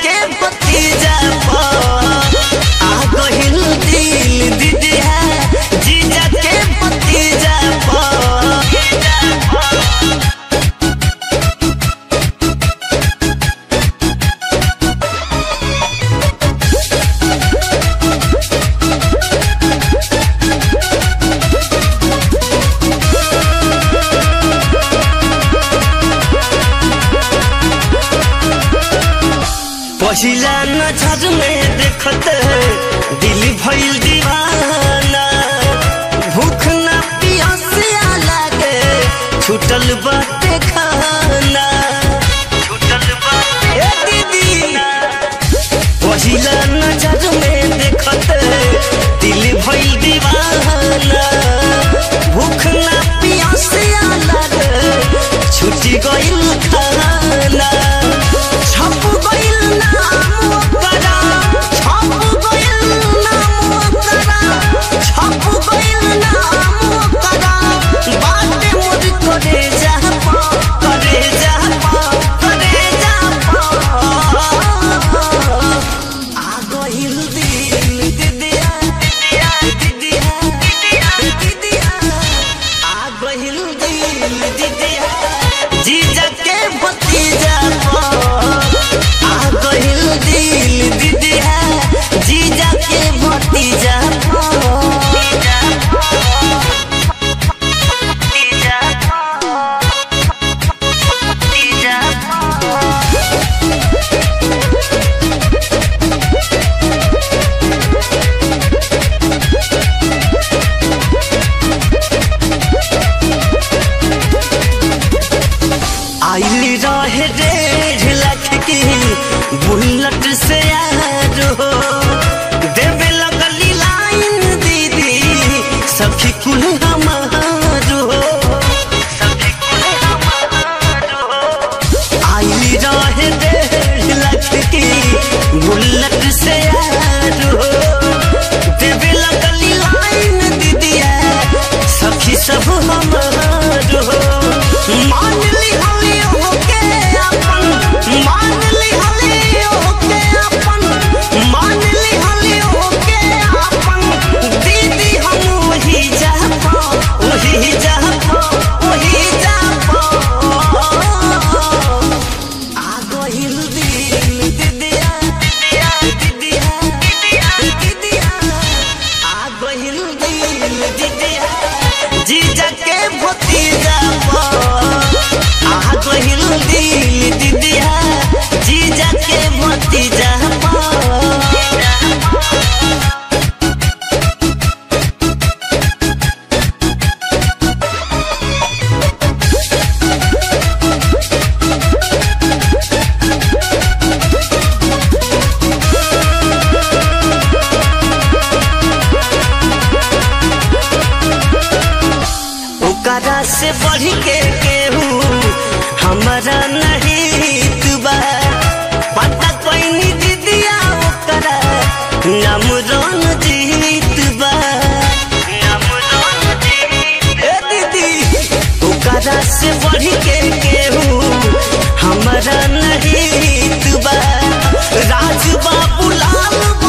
के भतीजा पर आ गहिल दिल दीदिया जीजा के भतीजा पर पहिला नजर में देखत दिल भइल दीवाना भूख ना पियासिया लागे छूटल बाटे खाना छूटल बाटे दीदी पहिला नजर में देखत दिल भइल दीवाना भूख ना पियासिया लागे छूटी गइल खाना छप गइल नाम ओकरा छप गइल नाम ओकरा छप गइल नाम ओकरा बाटे मोर करे जा पा करे जा पा करे जा पा आ गइल दिल दीदिया दीदिया दीदिया दीदिया आ गइल दिल दीदिया जीजा के भतीजा पर आ गइल दिल दीदिया जीजा के भतीजा आइली रहे डेढ़ लाख की बुलेट से यार हो देवे लगली लाइन दीदी सखी कुल हमार हो आइली रहे डेढ़ लाख की बुलेट से यार हो देवे लगली लाइन दीदिया सखी सब हमार हो मान ली हली होके अपन मान ली हली होके अपन मान ली हली होके अपन दीदी हम वही जा पा वही जा पा वही जा पा आ गइल दिल दीदिया दीदिया दीदिया दीदिया आ गइल दिल दीदिया जीजा के भतीजा पर आ गइल दिल दीदिया जीजा के भतीजा पर ओकरा से बढ़ के केहू हमारा नहीं तुबा पता कोई दीदिया ओकरा नाम रन जीत बा ए दीदी ओकरा से बढ़ के केहू हमारा नहीं तुबा राज बाबू लाल